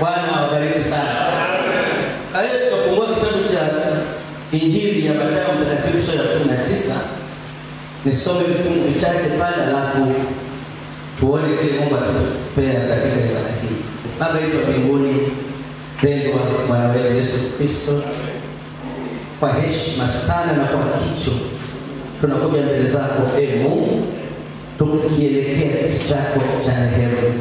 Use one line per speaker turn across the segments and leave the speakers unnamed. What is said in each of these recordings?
Bwana awabariki sana. Kwa hiyo tutafungua kitabu cha Injili ya Mathayo Mtakatifu sura ya kumi na tisa. Nisome vifungu vichache pale, alafu tuone kile Mungu atatupea katika ibada hii. Baba yetu wa mbinguni, pendwa mwana wetu Yesu Kristo, kwa heshima sana na kwa kicho tunakuja mbele zako e Mungu, tukielekea kiti chako cha rehema.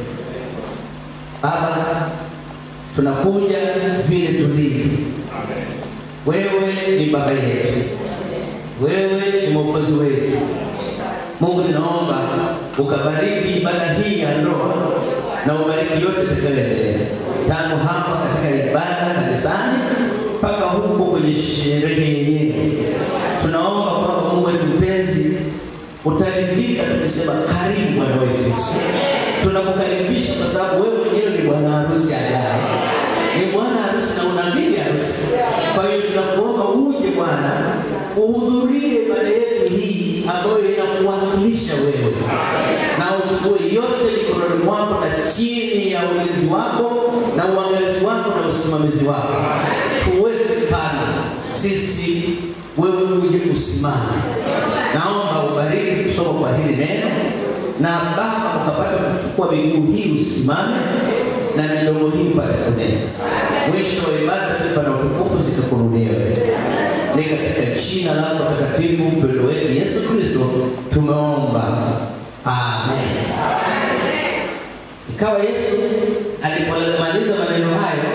Baba, tunakuja vile tulivyo. Wewe ni baba yetu, wewe ni mwokozi wetu. Mungu, ninaomba ukabariki ibada hii ya ndoa na ubariki yote itakayoendelea tangu hapa katika ibada kanisani mpaka huko kwenye sherehe yenyewe. Tunaomba kwamba Mungu wetu mpenzi, utaridhika tukisema karibu Bwana wetu Yesu. Tunakukaribisha kwa sababu wewe mwenyewe ni bwana harusi ajaye, ni bwana harusi na una bibi harusi. Kwa hiyo tunakuomba uje Bwana, uhudhurie ibada yetu hii ambayo inakuwakilisha wewe, na uchukue yote mikononi mwako na chini ya ulinzi wako na uangalizi wako na usimamizi wako. Tuweke pale sisi, wewe uje usimame. Naomba ubariki kusoma kwa hili neno na Baba ukapata kuchukua miguu hii usimame na midomo hii upate kunena. Mwisho wa ibada, sifa na utukufu zikakurudia wewe. Ni katika jina lako takatifu mpendo wetu Yesu Kristo tumeomba, amen. Ikawa Yesu alipomaliza maneno hayo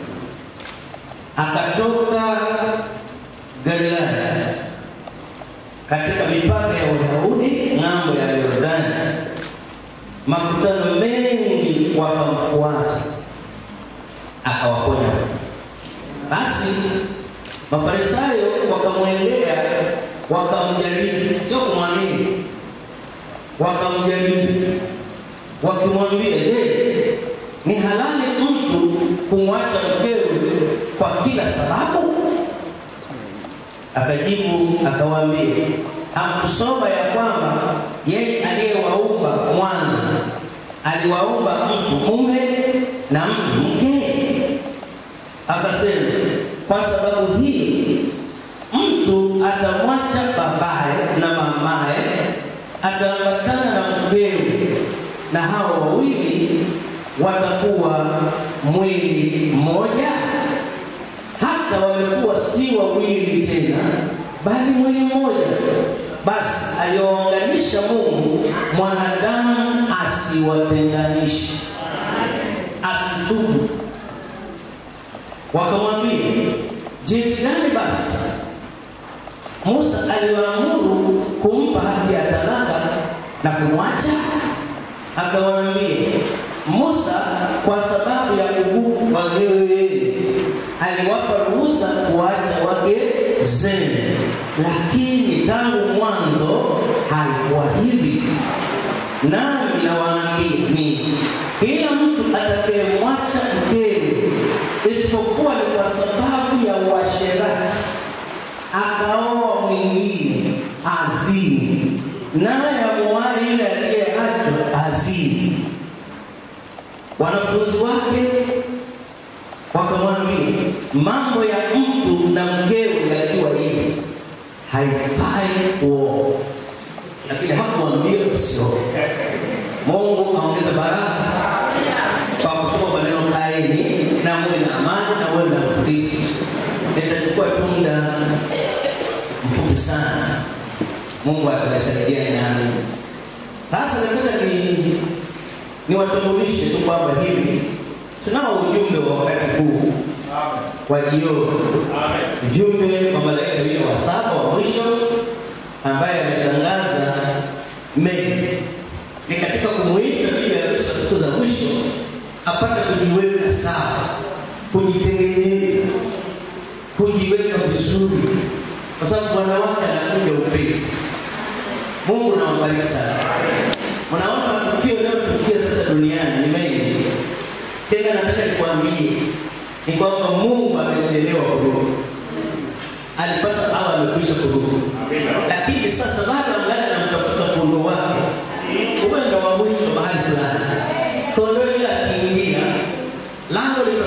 akatoka Galilaya katika mipaka ya Uyahudi ng'ambo ya Yordani. Makutano mengi wakamfuata, akawaponya. Basi Mafarisayo wakamwendea, wakamjaribu, sio kumwamini, wakamjaribu wakimwambia, je, ni halali mtu kumwacha mkewe kwa kila sababu? Akajibu akawaambia, hamkusoma ya kwamba yeye aliyewaumba mwanzo aliwaumba mtu mume na mtu mke? Akasema, kwa sababu hii mtu atamwacha babaye na mamaye, ataambatana na mkewe, na hao wawili watakuwa mwili mmoja. Hata wamekuwa si wawili tena, bali mwili mmoja. Basi aliyounganisha Mungu, mwanadamu asiwatenganishe. Asitubu. Wakamwambia, jinsi gani basi Musa aliwaamuru kumpa hati ya talaka na kumwacha? Akawaambia, Musa kwa sababu ya ugumu wa wewe aliwapa ruhusa kuacha wake zenu, lakini tangu mwanzo haikuwa hivi. Nami nawaambia ni kila mtu atakayemwacha mkewe, isipokuwa ni kwa sababu ya uasherati, akaoa mwingine azini, naye amuoaye yule aliyeachwa azini. Wanafunzi wake wakamwambia, mambo ya mtu na mkewe yakiwa hivi haifai kuoa, lakini hakuambia usioe. Mungu aongeze baraka kwa kusoma maneno kaeni na muwe na amani na muwe na utulivu. Nitachukua tu muda mfupi sana, Mungu atanisaidia nami. Sasa nataka ni niwatambulishe tu kwamba hivi tunao ujumbe wa wakati huu wa jioni, ujumbe wa malaika yule wa saba wa mwisho ambaye ametangaza mengi ni katika kumuita bibi harusi wa siku za mwisho apate kujiweka sawa, kujitengeneza, kujiweka vizuri, kwa sababu bwana wake anakuja upesi. Mungu nawabariki sana. Mnaona tukio linalotukia sasa duniani ni mengi. Tena nataka nikwambie ni kwamba Mungu amechelewa kurudi, alipaswa awe amekwisha kurudi, lakini sasa bado angali anamtafuta kondoo wake huenda wa mwisho mahali fulani. Kondoo yule akiingia, lango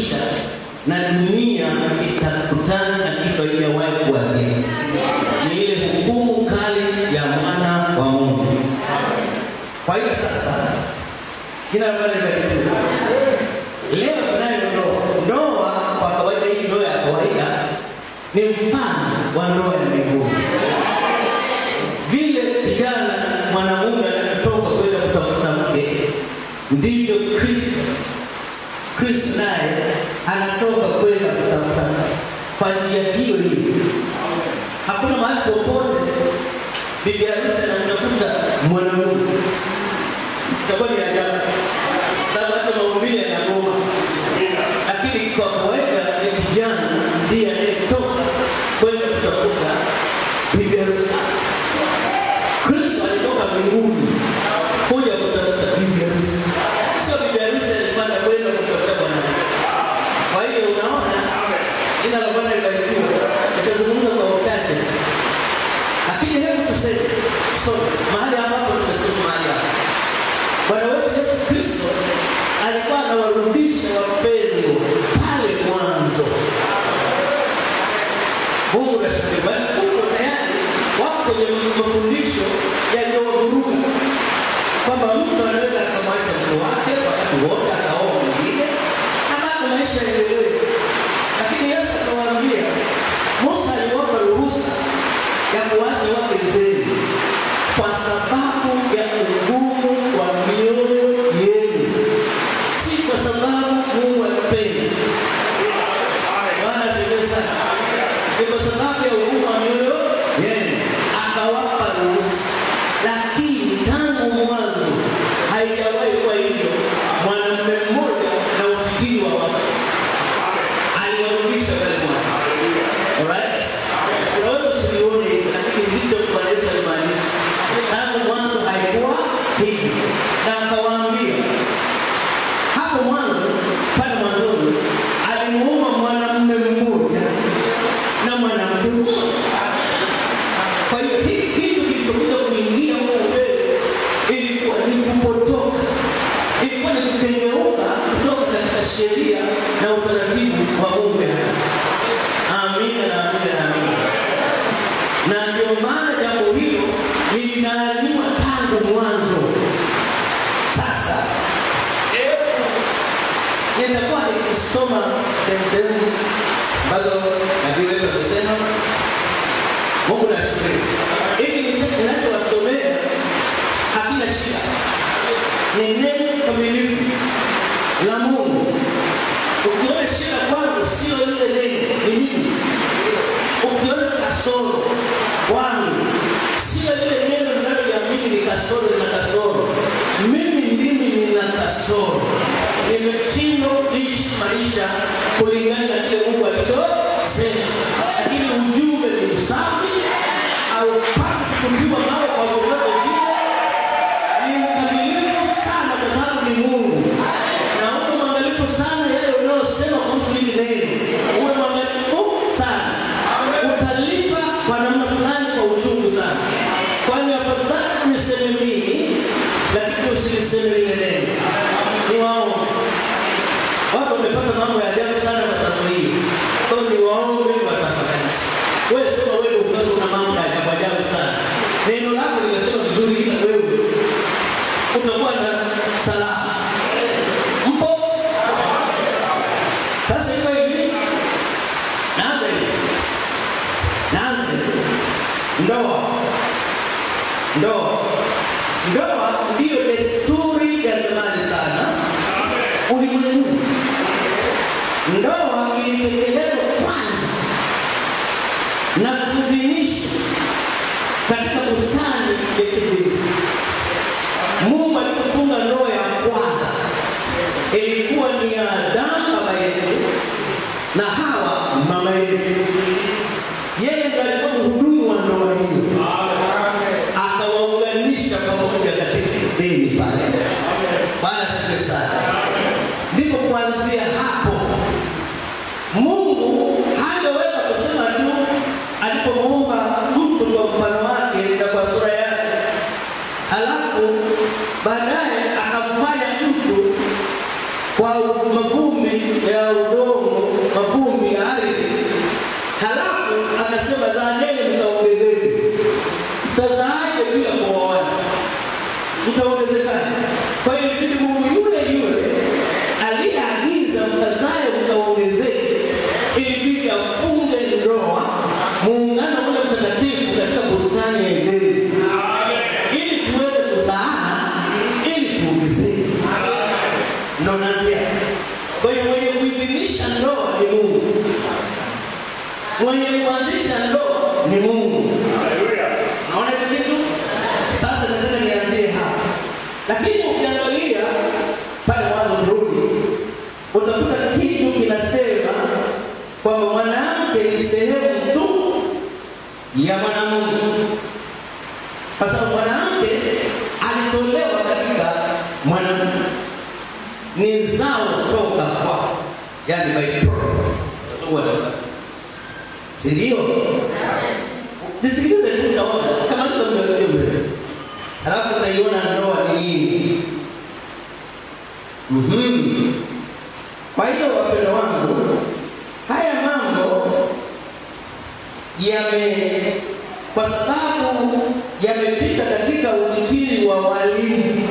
itakwisha na dunia itakutana na kitu haijawahi kuwazia. Ni ile hukumu kali ya mwana wa Mungu. Kwa hiyo sasa, jina la Bwana libarikiwe. Leo tunayo ndoa. Ndoa kwa kawaida, hii ndoa ya kawaida ni mfano wa ndoa ya mbinguni. Vile kijana mwanamume anatoka kwenda kutafuta mke, ndivyo Kristo Kristo naye anatoka kwenda kutafuta mke kwa njia hiyo hiyo. Hakuna mahali popote bibi harusi anamtafuta mwanamume, itakuwa ni ajabu, sababu hata maumbile yanagoma. Lakini kwa kawaida ni kijana ndiye anayetoka kwenda kutafuta bibi harusi. Kristo alitoka mbinguni kuja kutafuta bibi harusi, sio bibi harusi alipanda kwenda kutafuta bwana. Kwa hiyo unaona, jina la Bwana libarikiwe. Nitazungumza kwa uchache, lakini hebu tuseme, tusome mahali ambapo tumesoma mahali hapa. Bwana wetu Yesu Kristo alikuwa anawarudisha wapendwa pale mwanzo. Mungu nashukuru, bali kuko tayari wako kwenye mafundisho yaliyowavuruga kwamba mtu anaweza akamwacha mke wake wakati wote akaoa mwingine na bado maisha yaendelee. Lakini Yesu akawaambia, Musa aliwapa ruhusa ya kuacha wake zenu kwa sababu ya ugumu wa mioyo yenu, si kwa sababu Mungu anapenda. Bwana asifiwe sana. Ni kwa sababu ya ugumu wa mioyo yenu akawapa ruhusa, lakini tangu mwanzo haijawahi kuwa hivyo. Mwanamume mmoja na utitiri wa watu aliwarudisha pale mwanzo. Alright? Unaweza usivione hivyo, lakini ndicho Bwana Yesu alimaanisha. Tangu mwanzo haikuwa hivyo, na akawaambia hapo mwanzo, pale mwanzoni alimuumba mwanamume mmoja na mwanamke mmoja. Kwa hiyo hiki kitu kilichokuja kuingia huko mbele ilikuwa ni kupotoka, ilikuwa ni kukengeuka kutoka katika sheria na utaratibu wa Mungu. Amina na amina na amina. Na ndio maana jambo hilo linaaniwa tangu mwanzo. Sasa nitakuwa nikisoma sehemu sehemu ambazo nabii wetu amesema. Mungu nashukuru. Hiki ninachowasomea hakina shida, ni neno kamilifu la Mungu. Ukiona shida kwangu sio ile neno, ni nini? Ukiona kasoro kwangu sio ile neno linaloamini ni kasoro, na kasoro. Mimi ndimi nina kasoro, nimeshindwa kuishi maisha kulingana na kile Mungu alichosema, lakini ujumbe ni msafi, haupaswi kutupiwa nao kwa vyovyote vile. Ni mkamilifu sana kwa sababu ni Mungu, na uwe mwangalifu sana yale unayosema kuhusu hili neno, uwe mwangalifu sana, utalipa kwa namna fulani kwa uchungu sana, kwani afadhali niseme mimi, lakini usiliseme lile neno. Ni waombe watu wamepata mambo ya ajabu sana kwa sababu hii. Kwa hiyo ni waombe ni watafakarishe. Wewe sema wewe ukazo una mambo ya ajabu ajabu sana. Neno lako linasema vizuri ila wewe utakuwa na salama. Mpo? Sasa iko hivi. Naanza hivi. Naanza hivi. Ndoa. Ndoa. Ndoa ndiyo desturi ya zamani sana ulimwenguni. Ndoa ilitekelezwa kwanza na kuidhinishwa katika bustani ya Edeni. Mungu alipofunga ndoa ya kwanza ilikuwa ni ya Adamu baba yetu na Hawa mama yetu. Yeye ndiye alikuwa mhudumu wa ndoa hiyo, akawaunganisha pamoja katika Edeni pale. Bwana asifiwe sana. Ndipo kuanzia hapo Mungu hangeweza kusema tu alipomuumba mtu kwa mfano wake na kwa sura yake, halafu baadaye akamfanya mtu kwa mavume mavumbi ya udongo, mavumbi ya ardhi. Halafu akasema zaaneni mtaongezeke. Mtazaaje bila kuoana? Mtaongezekaje? Kwa hiyo ilibidi Mungu yule yule aliyeagiza mkazae mkaongezeke, ilibidi afunge ndoa, muungano ule mtakatifu katika bustani ya Edeni ili tuweze kuzaana, ili tuongezeke. Ndo nazia. Kwa hiyo mwenye kuidhinisha ndoa ni Mungu, mwenye kuanzisha ndoa ni Mungu. Naona hicho kitu? Sasa nataka nianzie hapa, lakini ukiangalia pale mwanzo kirudi, utakuta kitu kinasema kwamba mwanamke ni sehemu tu ya mwanamume, kwa sababu mwanamke alitolewa katika mwanamume, ni zao toka kwa, yani by product, si ndio? Nisikilize tu, utaona kama hizo mnasio mbele, alafu utaiona ndoa ni nini. Mhm. Kwa hiyo wapendo wangu, haya mambo yame kwa sababu yamepita katika utitiri wa walimu,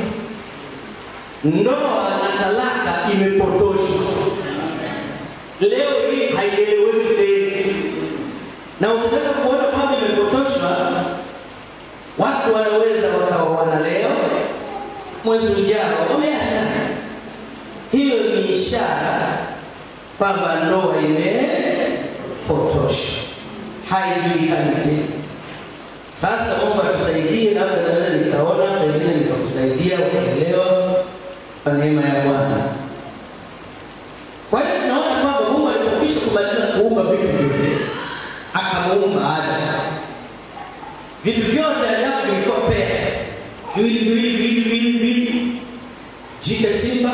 ndoa na talaka imepotoshwa. Leo hii haieleweki tena, na ukitaka kuona kwamba imepotoshwa, watu wanaweza wakaoana leo, mwezi ujao wameachana. Hiyo ni ishara kwamba ndoa imepotoshwa, haijulikani tena. Sasa Mungu atusaidie, labda naweza nikaona, pengine nikakusaidia ukaelewa kwa neema ya Bwana. Kwa hiyo tunaona kwamba Mungu alipokwisha kumaliza kuumba vitu vyote, akamuumba Adamu. Vitu vyote ajabu vilikuwa pea, viwili viwili viwili viwili viwili, jike simba,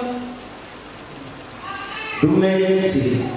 dume simba,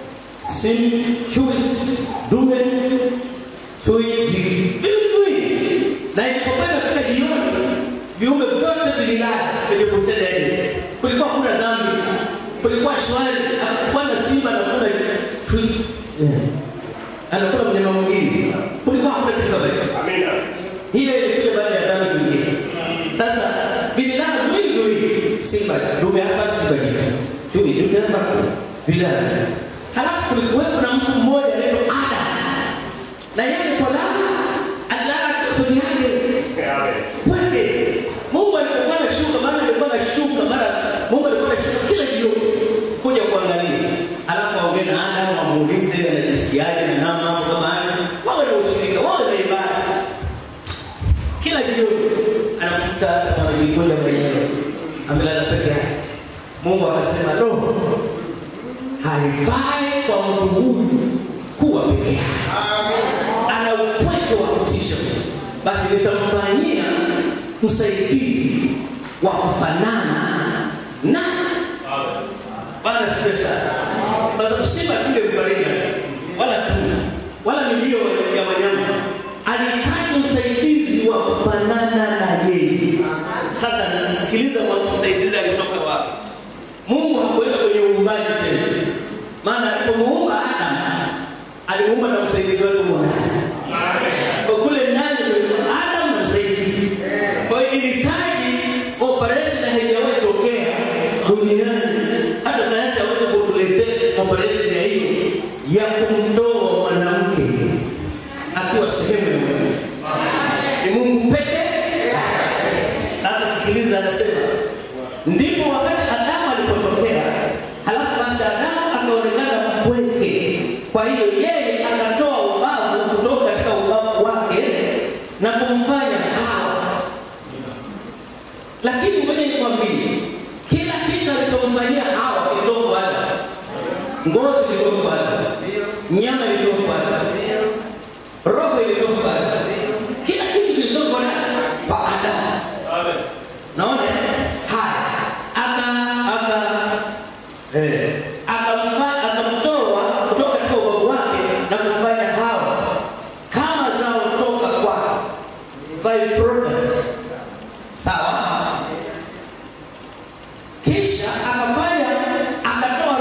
sim chui dume chui jike, viwili viwili. Na ilipokuwa inafika jioni, viumbe vyote vililala kwenye bustani ya Edeni. Kulikuwa kuna dhambi, kulikuwa shwari, hakukuwa na simba anakula chui yeah. anakula mnyama mwingine, kulikuwa hakuna kitu kama hicho. Hiyo ilikuja baada ya dhambi nyingine. Sasa vililala viwili viwili, simba dume hapa, simba jike, chui dume hapa, vilala. Halafu kulikuwepo na mtu mmoja anaitwa Adam, na yeye alipolala alilala peke yake pweke. Mungu alipokuwa anashuka, maana alikuwa anashuka mara, Mungu alikuwa anashuka kila jioni kuja kuangalia, alafu aongee na Adamu, amuulize anajisikiaje na namna mambo kama hayo, wawe na ushirika, wawe na ibada. Kila jioni anakuta Adamu anajikunja mwenyewe, amelala peke yake. Mungu akasema, roho haifai kwa mtu huyu kuwa peke yake, ana upweke wa kutisha, basi nitamfanyia msaidizi wa kufanana na Bwana sipe sana. Kwa sababu simba asingemfariji wala tuna wala milio ya wanyama, alihitaji msaidizi wa kufanana na yeye. Sasa nasikiliza, msaidizi alitoka wapi? Mungu hakuenda kwenye uumbaji tena, maana alipomuumba Adamu alimuumba na msaidizi wake mwanadamu. Kwa kule ndani kulikuwa Adamu na msaidizi. Kwa hiyo ilihitaji operation haijawahi tokea duniani, hata sayansi hawezi kutuletea operation ya hiyo ya kumtoa mwanamke akiwa sehemu ya mwanamke. Ni Mungu pekee. Sasa sikiliza, anasema ndipo wakati Adamu alipotokea, halafu basi Adamu akaonekana mpweke. Kwa hiyo yeye akatoa ubavu kutoka katika ubavu wake na kumfanya Hawa. Lakini ngoja nikwambie, kila kitu alichomfanyia Hawa kilitoka kwa Adamu. Ngozi ilitoka kwa Adamu, nyama ilitoka kwa Adamu, roho ilitoka kwa Adamu, kila kitu kilitoka kwa nani? Kwa Adamu. Naona haya, aka aka eh, akamfa- akamtoa kutoka katika ubavu wake na kumfanya Hawa kama zao toka kwake, by product. Sawa. Kisha akafanya akatoa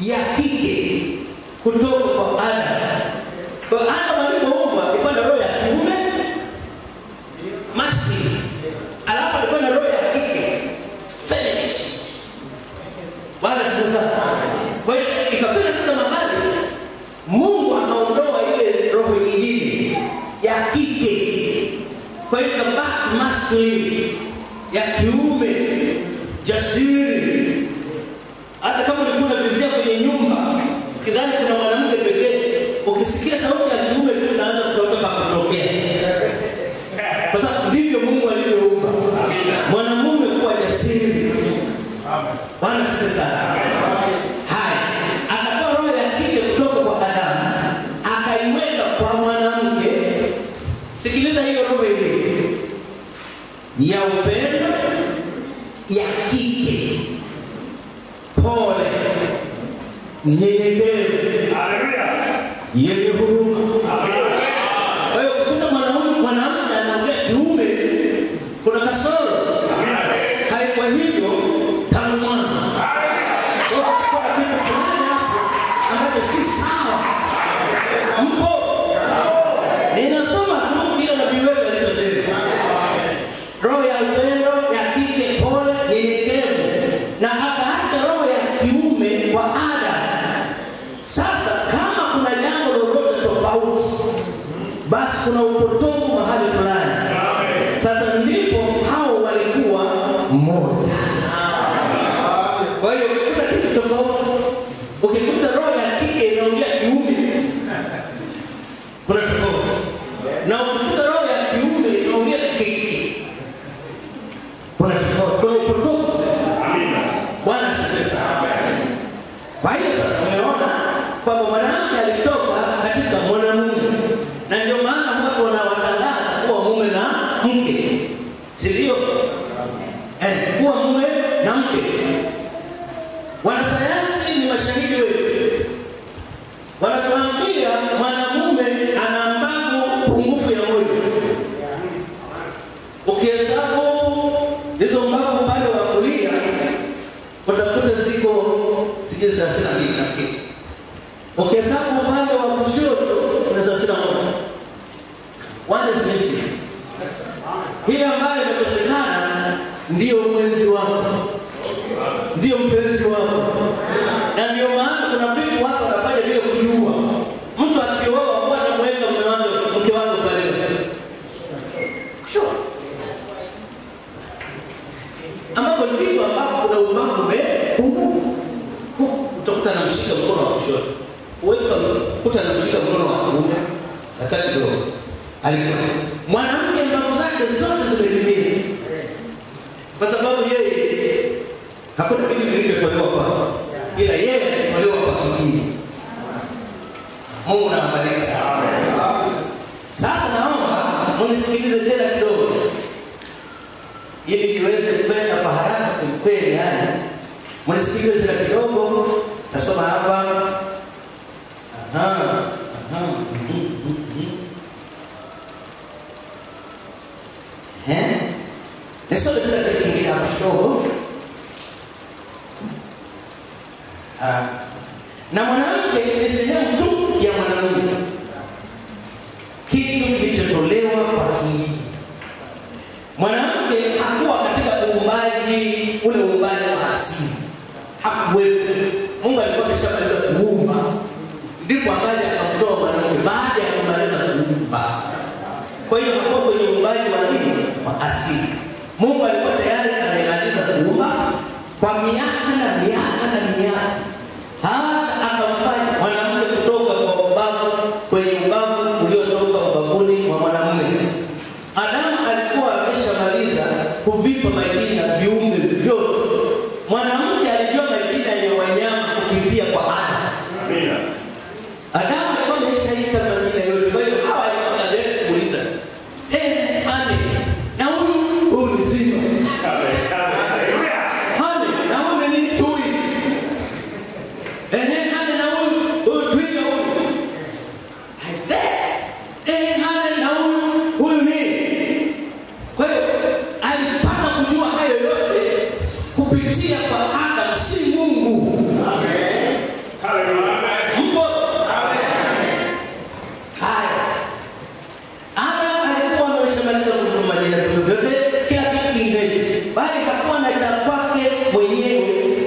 ya kike kutoka kwa Adamu. Kwa hiyo Adamu alipoumbwa alikuwa na roho ya kiume masculine, alafu alikuwa na roho ya kike feminist. Bwana siku sana. Kwa hiyo ikafika sasa mahali Mungu akaondoa ile roho nyingine ya kike, kwa hiyo ikabaki masculine ya kiume jasiri. Hata kama ulikuwa unavizia kwenye nyumba ukidhani kuna mwanamke pekee, ukisikia sauti ya kiume tu unaanza kutoka kutokea, kwa sababu ndivyo Mungu alivyoumba mwanamume kuwa jasiri. Bwana siku sana. Haya, akatoa roho ya kike kutoka kwa Adamu akaiweka kwa mwanamke. Sikiliza hiyo roho ile ya upendo ya kike, pole, nyenyekevu, yenye huruma. Kwa hiyo ukikuta mwanaume mwanamke anaongea kiume, kuna kasoro. Haikuwa hivyo tangu mwanzo. Kwa hiyo kuna kitu fulani hapo ambacho si sawa. Mpo? Ninasoma tu kile nabii wetu alichosema. Roho ya upendo ya kike, pole, nyenyekevu, na akaacha roho ya kiume kwa Adamu. Sasa kama kuna jambo lolote tofauti, basi kuna upotofu mahali fulani. Sasa ndipo hao walikuwa mmoja. Kwa hiyo ukikuta kitu tofauti, ukikuta roho ya kike inaongea kiume, kuna tofauti, na ukikuta roho ya kiume inaongea kike, kuna tofauti, kuna upotofu. Bwana asifiwe sana. Kwa hiyo sasa umeona kwamba mwanamke alitoka katika mwanamume, na ndio maana watu wanawatangaza kuwa mume na mke, si ndio? Eh, kuwa mume na mke. Wanasayansi ni mashahidi wetu, wanatuambia mwanamume ana mbavu pungufu ya moja. Ukihesabu hizo mbavu upande wa kulia utakuta ziko sijui thelathini na mbili nafikiri. Ukihesabu upande wa kushoto kuna thelathini na moja. One is missing. Hii ambayo imekosekana ndiyo mwenzi wako, ndiyo mpenzi wako, na ndio maana kuna vitu watu wanafanya bila kujua. Mtu akioa huwa anamweka mume wake mke wake pale. Sure. ambapo ndivyo ambapo kuna ubavu umepunguka. Huku utakuta anamshika mkono wa kushoto, uweka kuta anamshika mkono wa kuume, hataki kidogo. Alikuwa mwanamke, mbavu zake zote zimetimia, kwa sababu yeye hakuna kitu kilichotolewa kwake, ila yeye alitolewa kwa kingine. Mungu nawabariki sana. Sasa naomba munisikilize tena kidogo ili niweze kwenda kwa haraka kwelikweli. Yani, mnisikilize tena kidogo, nasoma hapa. Aha, aha, mhm, mhm. Eh? Nisome tena kitu kingine hapa kidogo. Ah, na mwanamke ni sehemu tu ya mwanamume, kitu kilichotolewa kwa kinyiji mwanamke hakuwa katika uumbaji ule uumbaji wa asili, hakuwepo. Mungu alikuwa ameshamaliza kuumba, ndipo akaja akamtoa mwanamke baada ya kumaliza kuumba. Kwa hiyo hakuwa kwenye uumbaji wa nini, wa asili. Mungu alikuwa tayari amemaliza kuumba kwa miaka na miaka na miaka, hata akamfanya mwanamke kutoka kwa ubavu kwenye ubavu uliotoka ubavuni mwa mwanamume. Adamu alikuwa ameshamaliza kuvipa majina viumbe vyote. Mwanamke alijua majina ya wanyama kupitia kwa Adamu. Adamu alikuwa ameshaita majina yote, kwa hiyo hawa alikuwa kazi kuuliza eh, ane na huyu huyu ni simba, ane na huyu ni chui, eh, ane na huyu huyu twiga huyu, aise, eh, ane na huyu huyu ni kwa hiyo alipata kujua hayo yote kupitia kwa Adamu, si Mungu.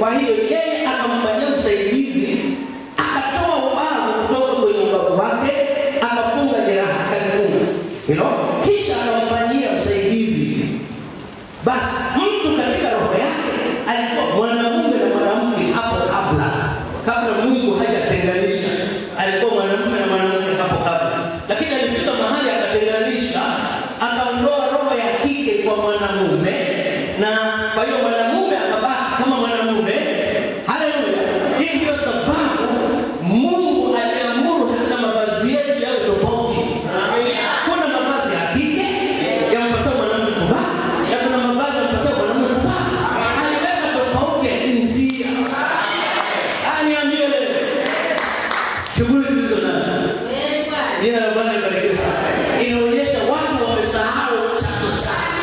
Kwa hiyo yeye akamfanyia msaidizi, akatoa ubavu kutoka kwenye ubavu wake, akafunga jeraha, akalifunga hilo, kisha akamfanyia msaidizi. Basi mtu katika roho yake alikuwa mwanamume na mwanamke hapo kabla, kabla Mungu hajatenganisha, alikuwa mwanamume na mwanamke hapo kabla, lakini alifika mahali akatenganisha, akaondoa roho ya kike kwa mwanamume, na kwa hiyo mwanamume akabaki kama mwanamume. Haleluya! Hii ndio sababu Mungu aliamuru hata mavazi yetu yawe tofauti. Kuna mavazi ya kike yampasao mwanamke kuvaa na kuna mavazi yampasao mwanamume kuvaa. Aliweka tofauti ya jinsia. Ah, niambie leo shughuli tulizo nazo, jina la Bwana libarikiwe sana. Inaonyesha watu wamesahau chanzo chake.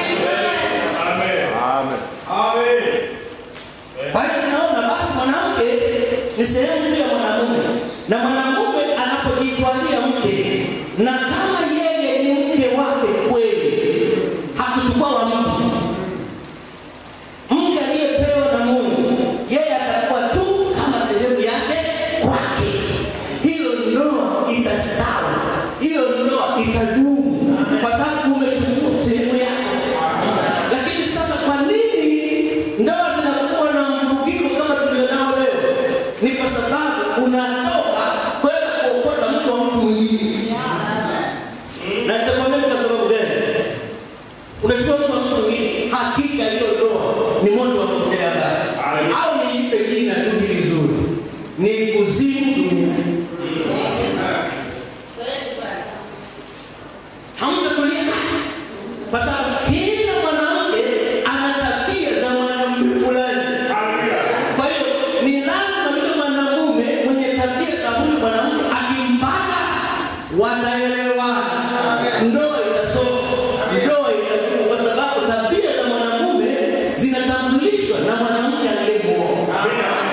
Kwa hiyo tunaona basi mwanamke ni sehemu tu ya mwanamume, na mwanamume anapojitwalia mke, na kama yeye ni mke wake kweli, hakuchukua wa mtu mke aliyepewa na Mungu, yeye atakuwa tu kama sehemu yake kwake. Hiyo ndoa itastawi, hiyo ndoa itadumu, kwa sababu umechukua sehemu yako. Lakini sasa, kwa nini ndoa zinakuwa na mvurugiko kama tulionao leo? Ni kwa sababu unatoka kwenda kuokota mke wa mtu mwingine, na nitakwambia ni kwa sababu gani. Unachukua mtu wa mtu mwingine, hakika hiyo ndoa ni moto wa kutea mbali, au niipe jina tu hili zuri, ni kuzimu duniani. Hamtatulia kwa sababu kila mwanamke ana tabia za mwanamume fulani. Kwa hiyo ni lazima yule mwanamume mwenye tabia za huyu mwanamke akimpata, wataelewana, ndoa itasonga, ndoa itadumu, kwa sababu tabia za mwanamume zinatambulishwa na mwanamke aliyemuoa.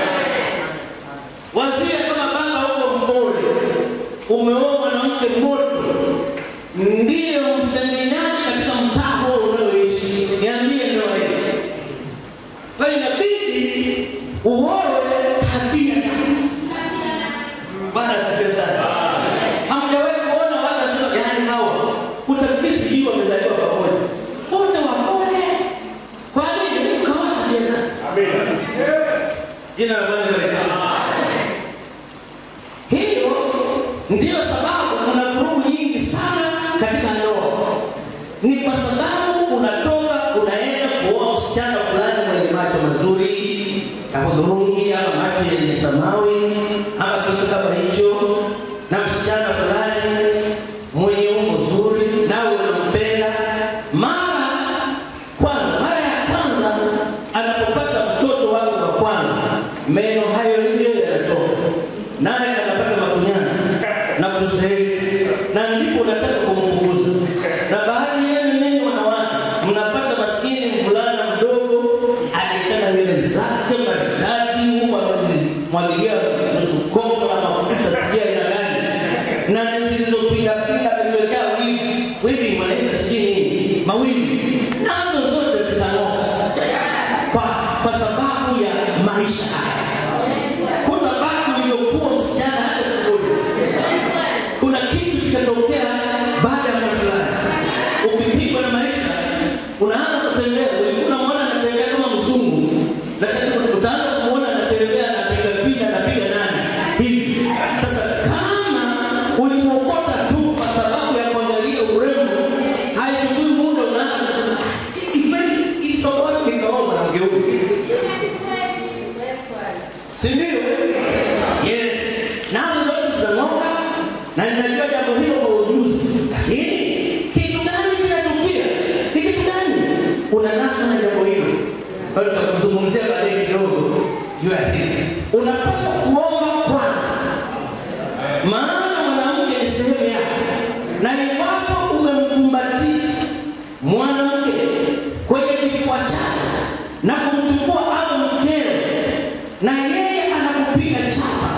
Wazia kama baba huko Mbole, umeoa mwanamke moto, ndiye msengenyaji katika mtaa huo unaoishi, niambie ndoa hii. Kwa hiyo inabidi uoe tabia zake. Bwana asifiwe sana. Hamjawahi kuona watu wanasema yaani hawa utafikiri sijui wamezaliwa pamoja, wote wapole. Kwa nini? Ukawa tabia zake. Jina la Bwana libarikiwe. Hiyo ndiyo sababu kuna vurugu nyingi sana katika ndoa. Ni kwa sababu unatoka unaenda kuoa msichana fulani mwenye macho mazuri ya hudhurungi ama macho yenye samawi ama kitu kama hicho, na msichana fulani mwenye umbo zuri, nawe unampenda. Mara kwanza, mara ya kwanza anapopata mtoto wake wa kwanza, meno hayo ndio yanatoka, naye anapata makunyanzi na kusehemu, na ndipo unataka kumfukuza. Na baadhi yenu ninyi wanawake mnapata maskini mvulana mdogo aliyekana nywele zake maridadi, huku amezimwagilia nusu kopo la mafuta sijui aina gani, na zilizopindapinda ameziwekea wivi wivi, wanaita sijui nini, mawimbi, nazo zote zitang'oka kwa, kwa sababu ya maisha haya. Hutabaki uliokuwa msichana hata siku moja. Kuna kitu kitatokea baada ya muda fulani, ukipigwa na maisha, unaanza kutembea. Ulikuwa unamwona anatembea kama mzungu, lakini utaanza kumwona anatembea, anapiga picha, anapiga nani hivi. Sasa kama ulimwokota tu kwa sababu ya kuangalia urembo, haichukui muda, unaanza kusema "Ah, hivi kweli ilitoka wapi nikaoa mwanamke huyu? si ndio? Yes, nazo zote zitang'oka, na ninajua jambo hilo kwa ujuzi, lakini kitu gani kinatukia? Ni kitu gani unanaswa na jambo hilo? Kwa hiyo tutakuzungumzia baadaye kidogo juu ya hili. Unapaswa kuomba kwanza, maana mwanamke ni sehemu yako, na iwapo umemkumbatia mwanamke kwenye kifua chako na kumchukua awe mkeo na yeye anakupiga chapa,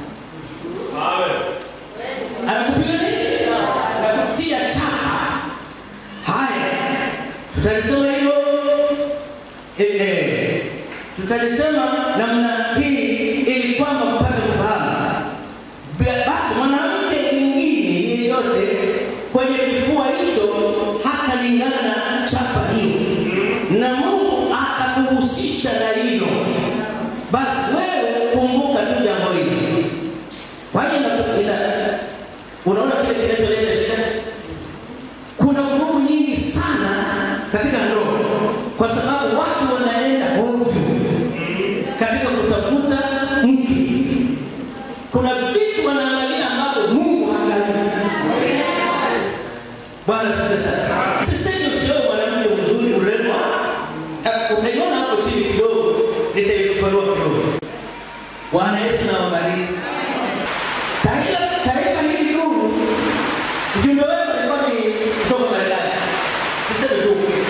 anakupiga nini? Anakutia chapa. Haya, tutalisoma hilo eh, eh, tutalisema namna hii ili kwamba mpate kufahamu. Ba- Basi mwanamke mwingine yeyote kwenye kifua hicho hatalingana na chapa hiyo, na Mungu atakuhusisha na hilo. Basi wewe kumbuka tu jambo hili. Kwa hiyo ina- ina- unaona kile kinacholeta shida kuna vurugu nyingi sana katika ndoa kwa sababu watu wanaenda ovyo katika kutafuta mke. Kuna vitu wanaangalia ambavyo Mungu haangalii. Bwana asifiwe sana. Sisemi usioe mwanamke mzuri mrembo, ah, utaiona hapo chini kidogo, nitaifafanua kidogo. Bwana Yesu na wabariki. Taifa taifa hili nuru Ujumbe wetu ulikuwa ni kutoka Marekani. Niseme tu ukweli.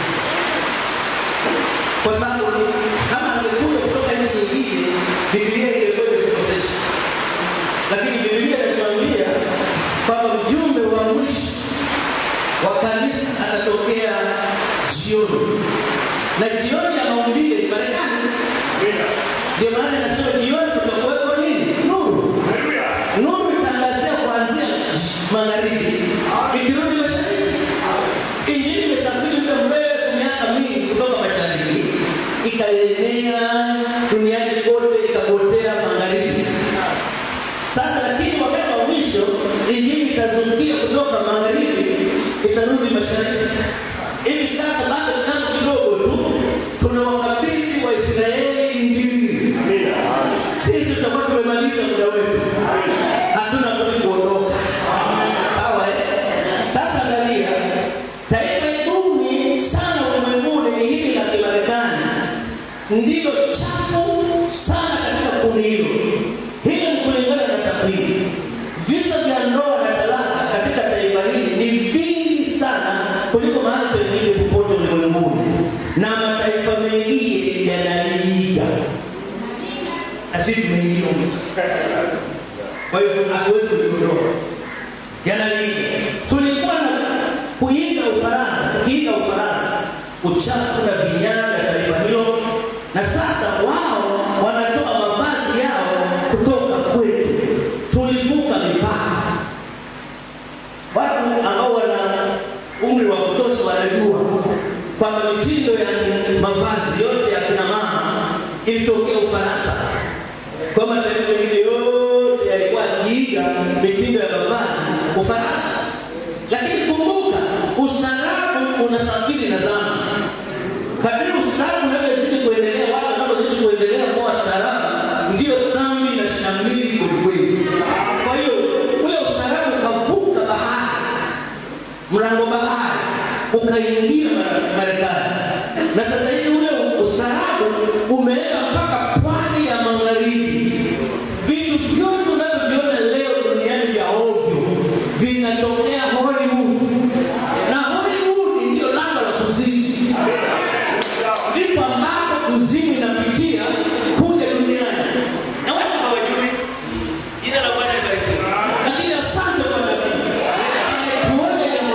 Kwa sababu kama angekuja kutoka nchi nyingine, Biblia ingekuwa imetukosesha. Lakini Biblia inatuambia kwamba mjumbe wa mwisho wa kanisa atatokea jioni, na jioni ya maumbile ni Marekani. Ndio maana nasema jioni kutakuwepo nini? Nuru. Nuru itangazia kuanzia magharibi ikirudi mashariki. Injili imesafiri muda mrefu, miaka mingi kutoka mashariki ikaenea duniani kote, ikapotea magharibi. Sasa lakini wakati wa mwisho injili itazungukia kutoka magharibi itarudi mashariki. Hivi sasa bado kitambo kidogo tu tunawakabidhi Waisraeli injili. Sisi tutakuwa tumemaliza muda wetu, hatuna budi kuondoka. Sawa eh? Sasa angalia, taifa duni sana ulimwenguni ni hili la Kimarekani, ndilo chafu sana katika kundi hilo. Hiyo ni kulingana na takwimu. Visa vya ndoa na talaka katika taifa hili ni vingi sana kuliko mahali pengine popote ulimwenguni, na mataifa mengine yanaliiga na sisi tumeingia huko. Kwa hiyo hatuwezi kujiondoa. Yanaliiga. Tulikuwa na kuiga Ufaransa, tukiiga Ufaransa, uchafu na vinyago ya taifa hilo, na sasa wao wanatoa mavazi yao kutoka kwetu. Tulivuka mipaka. Watu ambao wana umri wa kutosha wanajua kwamba mitindo ya mavazi yote ya kina mama ilitokea Ufaransa, kwamba mataifa mengine yote yalikuwa yakiiga mitindo ya mavazi Ufaransa. Lakini kumbuka, ustaarabu unasafiri na dhambi. Kadiri ustaarabu unavyozidi kuendelea, watu wanavyozidi kuendelea kuwa wastaarabu, ndio dhambi inashamiri kwelikweli. Kwa hiyo ule ustaarabu ukavuka bahari mlango bahari ukaingia Mara- Marekani, na sasa hivi ule ustaarabu umeenda mpaka pwani ya magharibi. Vitu vyote unavyoviona leo duniani vya ovyo vinatokea Hollywood, na Hollywood ndio lango la kuzimu, ndipo ambapo kuzimu inapitia kuja duniani, na watu hawajui. Jina la Bwana libarikiwe. Lakini asante kwa nabii tuone jambo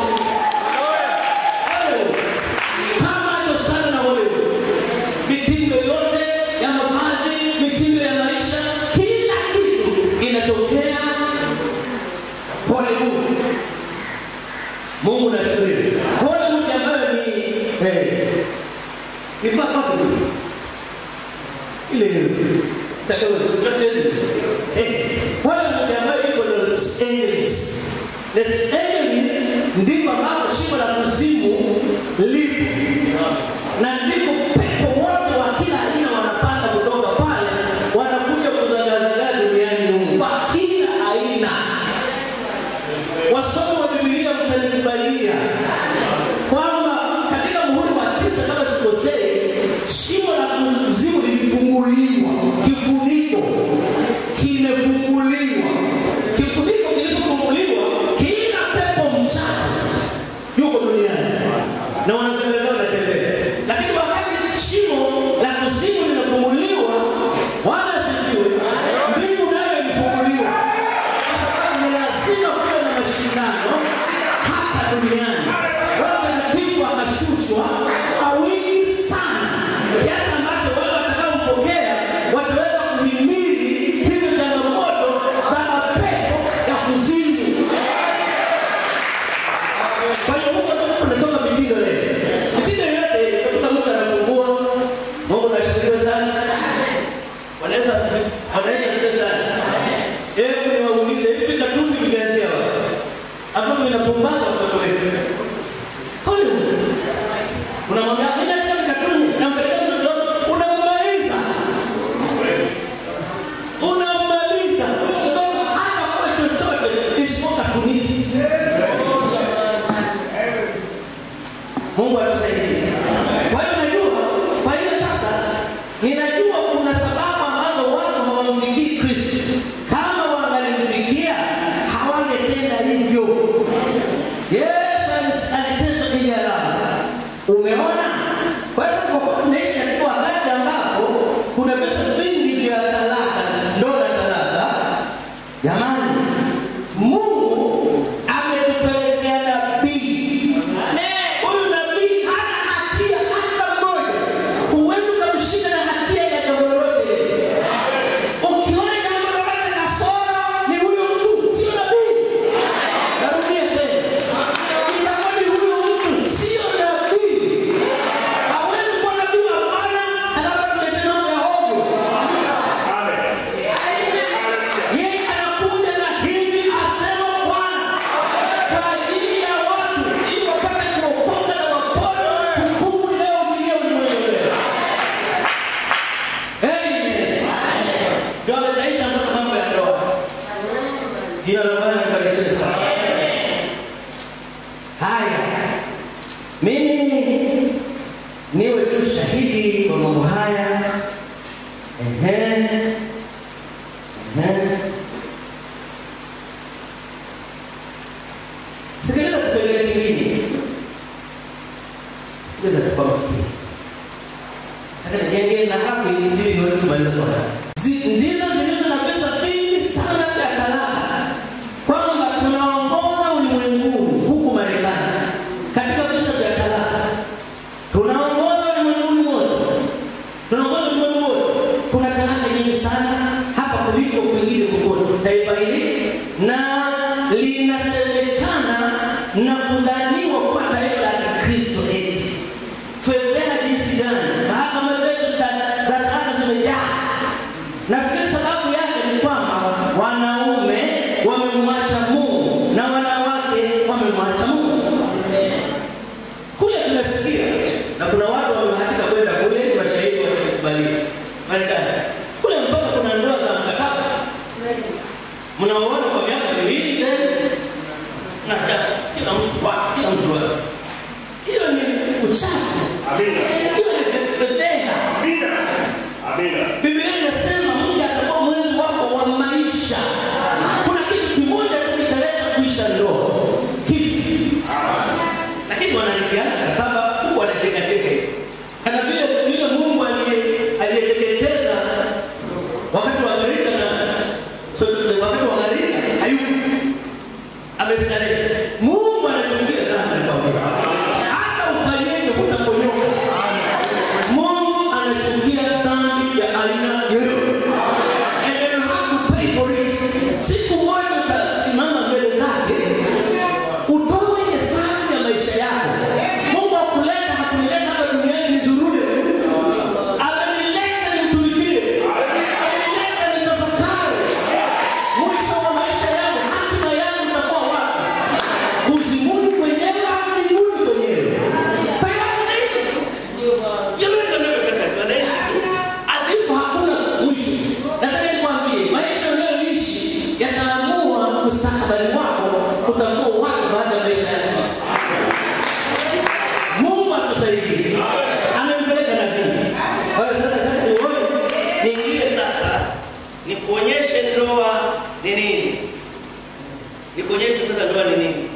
hilo. kama alivyosana na wewe, mitindo yote ya mavazi, mitindo ya maisha, kila kitu inatokea Hollywood. Mungu nashukuru. Hollywood ambayo ni eh, ni papa ile takao Los Angeles. Eh, Hollywood ambayo iko Los Angeles. Los Angeles ndipo ambapo shimo la kuzimu lipo na ndipo pepo wote wa kila aina wanapanda kutoka pale wanakuja kuzagazagaa duniani humu kwa kila aina. Wasomi wa Biblia mtanikubalia kwamba katika muhuri wa tisa, kama sikosei, shimo la kuzimu lilifunguliwa, kifuniko kimefunguliwa. Kifuniko kilipofunguliwa, kila pepo mchafu yuko duniani na wanazagazaga wanatembea, lakini wakati asifiwe sana. Bwana Yesu asifiwe. Bwana Yesu asifiwe sana. Hebu niwaulize hivi katuni vimeanzia wapi? Ambavyo vinapumbaza watoto wetu. Hollywood. Unamwambia mimi nataka katuni, nampeleka mtoto wako, unammaliza. Unammaliza. Huyo mtoto hata kwa chochote isipokuwa katunisi. Mungu atusaidie. Kwa hiyo najua, kwa hiyo sasa ninajua kuna sababu ambazo watu hawamfikii Kristo. Kama wangalimfikia hawangetenda hivyo. Yesu alis- aliteswa ili alama. Umeona? Kwa hiyo sasa kwa kuwa tunaishi katika wakati ambapo kuna visa vingi vya talaka, ndoa na talaka. Jamani, Mungu ametupelekea nabii Huyu nabii hana hatia hata mmoja. Huwezi ukamshika na hatia ya jambo lolote. Ukiona jambo lolote kasoro, ni huyo mtu, sio nabii. Narudia tena, itakuwa ni huyo mtu, sio nabii. Hawezi kuwa nabii wa Bwana alafu atuletee mambo ya hovyo. Yeye anakuja na hivi asema Bwana kwa ajili ya watu ili wapate kuokoka na wapone hukumu inayoingilia ulimwengu leo. Amen. Ndio amesaisha mpaka mambo ya ndoa. Jina la Bwana libarikiwe sana. Haya, mimi niwe tu shahidi kwa mambo haya. Ehe. Ehe. Sikiliza kipengele kingine. Sikiliza kwa makini. Nataka nijenge na haki ili niweze kumaliza kwa haraka. Zi- Ndizo zilizo na pesa vingi sana vya talaka, kwamba tunaongoza ulimwenguni huku Marekani katika visa vya talaka, tunaongoza ulimwenguni mote, tunaongoza ulimwengu wote. Kuna talaka nyingi sana hapa kuliko kwingine kokote taifa hili, na linasemekana na kudhaniwa kuwa taifa la Kikristo eti fedheha jinsi gani mahakama zetu za za talaka zimejaa. Nafikiri sababu yake ni kwamba wanaume wamemwacha Mungu na wanawake wamemwacha Mungu. Kule tunasikia na kuna watu wamebahatika kwenda kule, ni mashahidi wakikubalia Marekani kule, mpaka kuna ndoa za mkataba mnaoona kwa miaka miwili tena na cha- kila mtu wake, kila mtu wake. Hiyo ni uchafu, hiyo ni fedheha. Biblia inasema mke atakuwa mwenzi wako wa maisha. Kuna kitu kimoja tu kitaleta kuisha ndoa, kifo. Lakini wanaingiana mkataba huku wanatekateka, kana vile vile Mungu aliye- aliyeteketeza wakati wa gharika na so, wakati wa gharika hayupo, amestarehe. Mungu anachukia dhambi kwa kweli. hata ufanyeje hutaponyoka. Mungu anachukia dhambi ya aina yoyote. And you have to pay for it. Siku moja utasimama mbele zake utoe hesabu ya maisha yako. Mungu akuleta hakunileta hapa duniani nizurure. Amenileta nimtumikie. Amenileta nitafakari. Mwisho wa maisha yangu, hatima yangu itakuwa wapi? Kuzimuni kwenyewe au mbinguni kwenyewe? Kwa hiyo unaishi tu. Yoyote unayotaka tunaishi tu. Adhifu hakuna mwisho. Nataka nikwambie, maisha unayoishi yataamua mustakabali wako, utakuwa wapi baada ya maisha yako. Mungu atusaidie. Amempeleka nabii. Kwa hiyo sasa nataka nione niingie sasa nikuonyeshe ndoa ni nini. Nikuonyeshe sasa ndoa ni nini.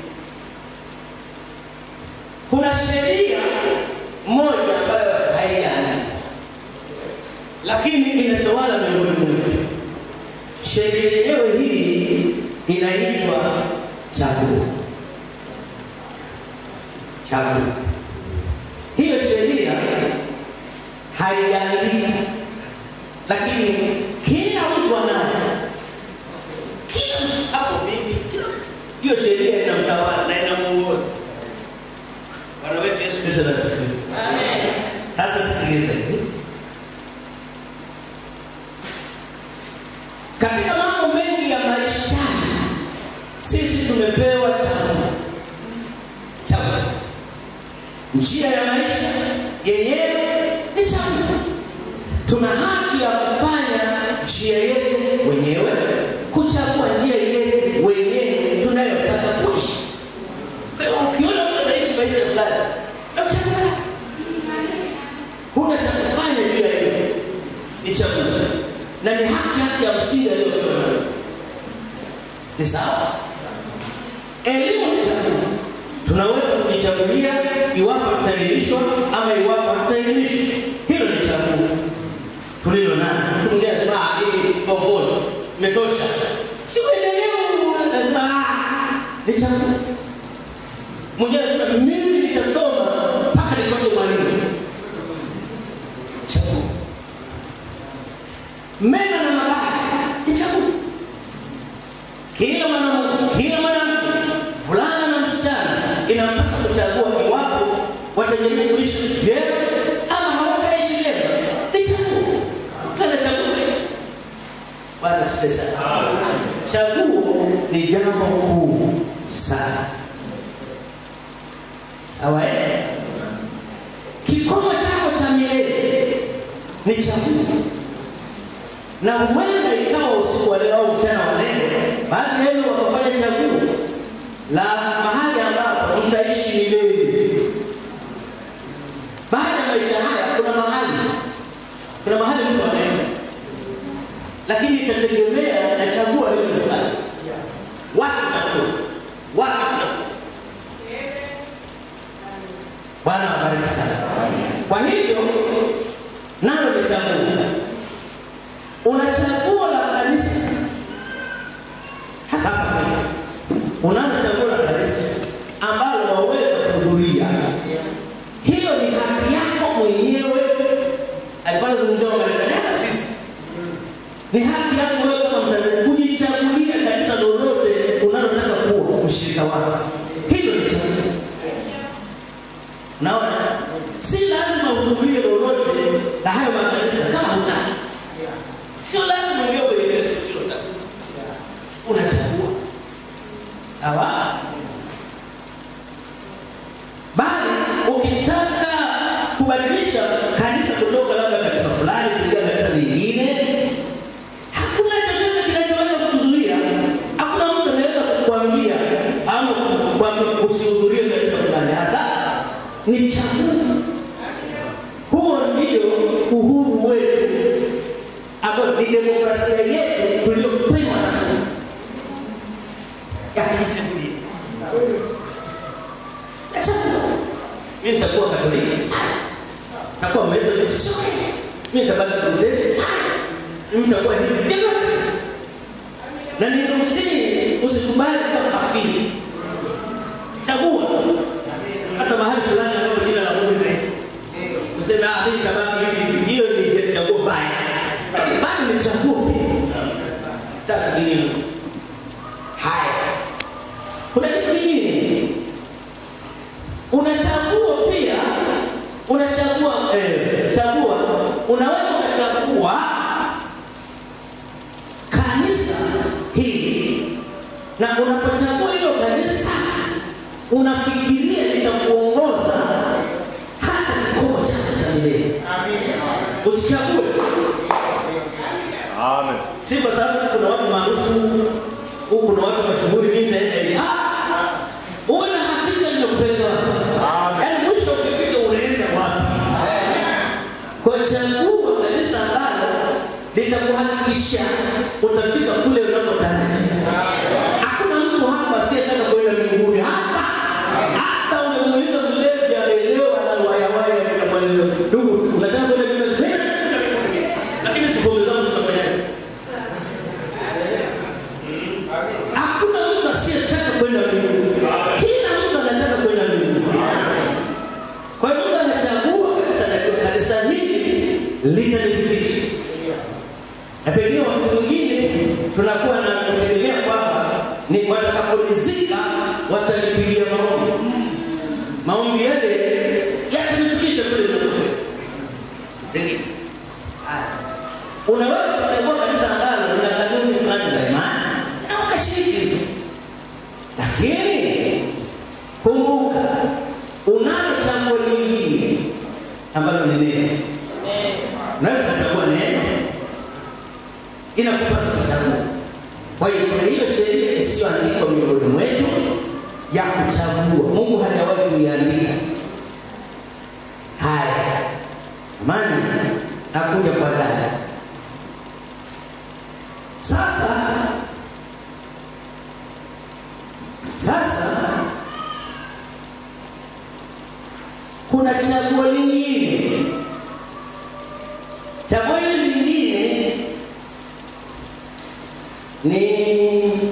Kuna sheria moja ambayo haiandikwa lakini inatawala miongoni mwetu. Sheria yenyewe hii inaitwa chaguo. Chaguo. Hiyo sheria haijaandikwa, lakini kila mtu anayo. Kila mtu hapo, mimi, kila mtu. Hiyo sheria inamtawala na inamuongoza. Bwana wetu Yesu Kristo na asifiwe. Sasa sikiliza hivi. sisi tumepewa chagua chagua njia ya maisha yenyewe ni chagua tuna haki ya kufanya njia yetu wenyewe kuchagua njia yetu wenyewe tunayotaka kuishi kwa hiyo ukiona mtu anaishi maisha fulani ndio chagua lake. huna cha kufanya juu ya hiyo ni chagua na ni haki haki ya msingi aliyopewa nayo ni sawa elimu ni chagua tunaweza kujichagulia iwapo tutaelimishwa ama iwapo hatutaelimishwa hilo ni chagua tulilo nalo mtu mwingine anasema "Ah, mimi komfort imetosha si uendelee lazima "Ah, ni chagua mwingine anasema mimi nitasoma mpaka nikose mwalimu chagua mema na mabaya ni chagua kila mwanamume kila mwanamke vulana na msichana inampasa kuchagua iwapo watajaribu kuishi vyema ama hawataishi vyema ni chaguo tunachagua bwana sipe sana chaguo ni jambo kuu sana sawa eh? kikomo chako cha milele ni chaguo na huenda ikawa usiku wa leo au mchana wa leo baadhi yenu wakafanya chaguo la mahali ambapo mtaishi milele baada ya maisha haya kuna mahali kuna mahali mtu anaenda lakini itategemea na chaguo alilofanya wapi takuwa wapi takuwa bwana wabariki sana kwa hivyo nalo ni chaguo una chaguo la kanisa hata hapa Kenya. unalo chaguo la kanisa ambalo waweza kuhudhuria hilo ni haki yako mwenyewe alikuwa anazungumzia wamarekani hata sisi ni haki yako wewe kama mtanzania kujichagulia kanisa lolote unalotaka kuwa mshirika wako hilo ni chaguo naona si lazima uhudhurie lolote la hayo makanisa kama hutaki sio lazima uingie kwenye kanisa usilotaka unachagua sawa bali ukitaka kubadilisha kanisa kutoka labda kanisa fulani kuingia kanisa lingine hakuna chochote kinachoweza kukuzuia hakuna mtu anaweza kukwambia ama kukwambia usihudhurie kanisa fulani hata ni chaguo huo ndio uhuru wetu ambayo ni demokrasia yetu tuliyopewa na Mungu ya kujichagulia nachagua mi nitakuwa katoliki takuwa methodist sio mi nitabaki Lutheri mi nitakuwa hivi Ndivyo. na ninausii usikubali kuwa kafiri chagua hata mahali fulani ambapo jina la Mungu linaitwa useme ah mimi nitabaki hivi hiyo ni chaguo baya lakini bado ni chaguo pia taka dini haya kuna kitu kingine unachagua pia unachagua eh, chagua unaweza ukachagua kanisa hili na unapochagua hilo kanisa unafikiria litakuongoza hata kikomo chako cha milele usichague
Amen.
si kwa sababu kuna watu maarufu huku kuna watu mashuhuri mimi nitaenda hivi Ah! uwe na hakika linakupeleka wapi yaani mwisho ukifika unaenda wapi kwa chagua kanisa ambalo litakuhakikisha utafika kule unapotarajia hakuna mtu hapa asiyetaka kwenda mbinguni hapa hata umemuuliza mlevi ameelewa na wayawaya namweleza ndugu unataka kwenda mbinguni Mimi nataka kwenda mbinguni lakini tupombe zangu tunafanyaje hakuna mtu asiyetaka kwenda mbinguni kila mtu anataka kwenda mbinguni kwa hiyo mtu anachagua kanisa na kanisa hili litanifikisha na pengine wakati mwingine tunakuwa na kutegemea kwamba ni watakapolizika watanipigia maombi maombi yale yatanifikisha kule ninakokwenda pengine haya unaweza kuchagua kanisa ambalo lina kanuni fulani za imani na ukashiriki lakini kumbuka unalo chaguo lingine ambalo ni neno unaweza kuchagua neno inakupasa kuchagua kwa hiyo kuna hiyo sheria isiyoandikwa miongoni mwetu ya kuchagua mungu hajawahi kuiandika haya amani nakuja kwa dada sasa sasa kuna chaguo lingine chaguo hili lingine ni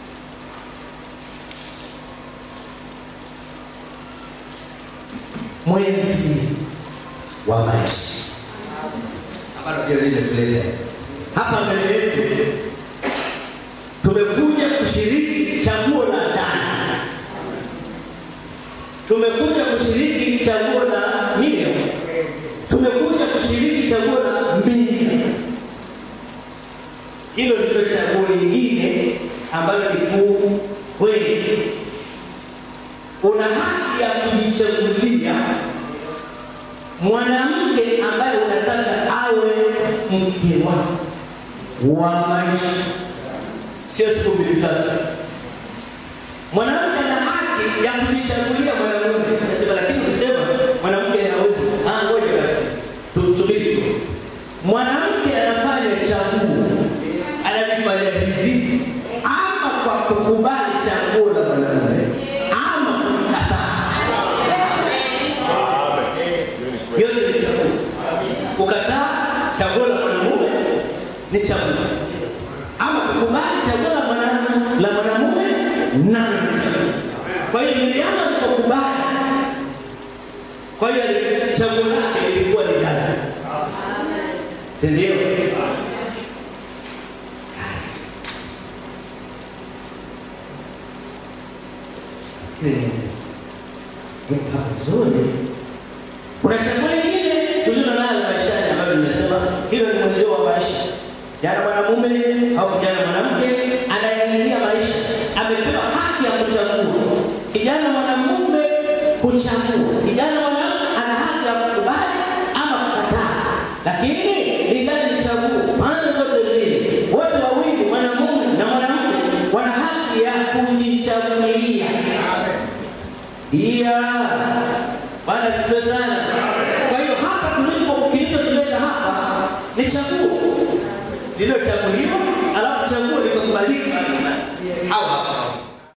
mwenzi wa maisha ambalo ndio limetuleta hapa mbele yetu tumekuja kushiriki chaguo la ndani tumekuja kushiriki chaguo la Miriam tumekuja kushiriki chaguo la Miriam hilo ndilo chaguo lingine ambalo ni kuu kweli una haki ya kujichagulia mwanamke ambaye unataka awe mke wako wa maisha, sio siku mbili tatu. Mwanamke ana haki ya kujichagulia mwanamume. Nasema lakini ukisema mwanamke hawezi, ah, ngoja basi tusubiri. Mwanamke anafanya chaguo, analifanya hivi, ama kwa kukubali chaguo la mwanamume, ama kulikataa. yote ni chaguo. Kukataa chaguo la mwanamume ni chaguo, ama kukubali chaguo la mwana- la mwanamume nalo ni chaguo. Kwa hiyo Miriamu alipokubali, kwa hiyo chaguo lake lilikuwa ni dada, si ndio? Jambo zuri kuna chaguo lingine tulilo nalo maishani ambalo nimesema hilo ni mwenzio wa maisha. Jana mwanamume au kijana mwanamke anayeangalia maisha amepewa haki ya kuchagua. Kijana mwanamume kuchagua, kijana mwanamke ana haki ya kukubali ama kukataa, lakini ningali ni chaguo pande zote mbili, wote wawili, mwanamume na mwanamke, wana haki ya kujichagulia. Iya, Bwana asifiwe sana. Kwa hiyo hapa tulipo, kilichotuleta hapa ni chaguo lililochaguliwa, alafu chaguo likakubalika. Hawa hapa